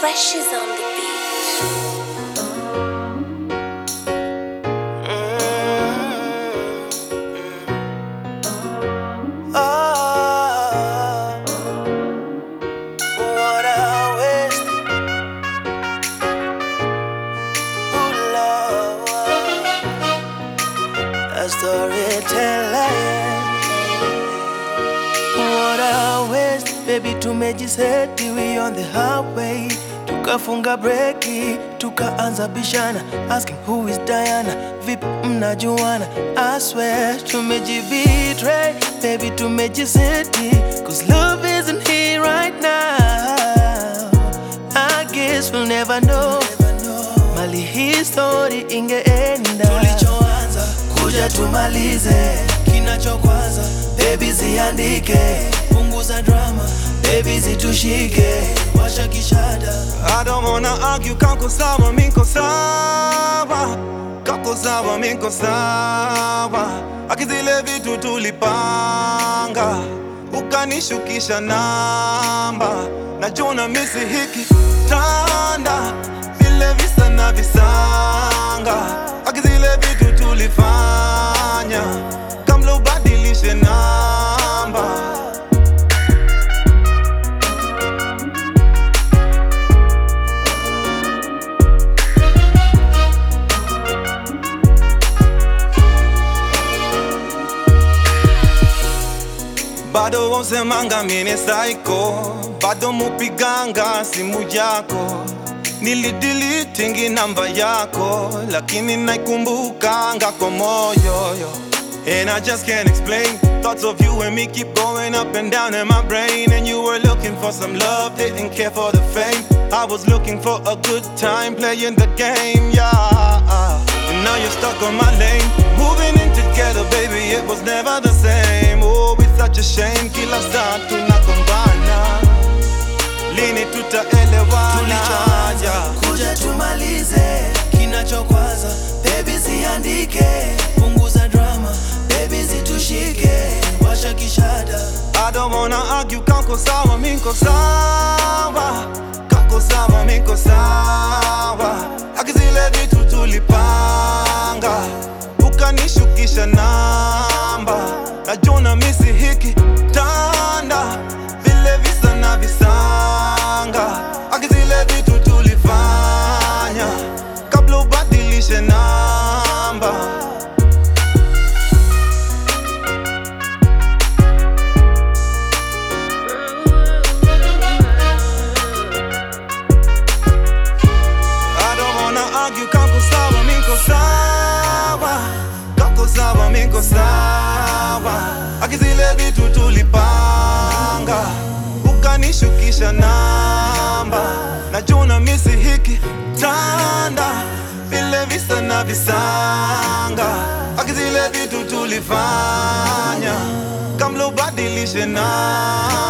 Fresh is on the beat. Oh, what a waste. Ooh, Lord. A storyteller, yeah. What a waste. Baby, tumejiseti we on the highway tukafunga breki tukaanza bishana asking who is Diana vipi mnajuana I swear tumejibetray baby tumejiseti cause love isn't here right now I guess we'll never know mali hii story ingeenda tulichoanza kuja tumalize kinachokwaza baby ziandike punguza drama baby zitushike washa kishada I don't wanna argue, kako sawa, miko sawa Kako sawa, miko sawa Akizile vitu tulipanga Ukanishukisha namba Najuna misi hiki tanda Vile visa na visanga Akizile vitu tulifanya Kamlo badilishe namba bado wasemanga mini psycho bado mupiganga simu yako nilidilitingi namba yako lakini naikumbukanga kwa moyo yo. And I just can't explain Thoughts of you and me keep going up and down in my brain And you were looking for some love, didn't care for the fame I was looking for a good time playing the game, yeah And now you're stuck on my lane Moving in together, baby, it was never the same Oh, it's such a shame, kila saa tunagombana Lini tutaelewana tulichoanza yeah. kuja tumalize kinachokwaza baby ziandike punguza drama baby zitushike washa kishada I don't wanna argue, kako sawa, miko sawa Kako sawa, miko sawa Akizile vitu tulipanga Ukanishukisha namba Najuna misi hiki tanda Vile visa na visanga Akizile vitu tulifanya Kabla ubadilishe namba I don't wanna argue, kako sawa, miko sawa Kako sawa, miko sawa Akizile vitu tulipanga Ukanishukisha namba Najuna misi hiki tanda Vile visa na visanga Akizile vitu tulifanya Kamlo badilishe namba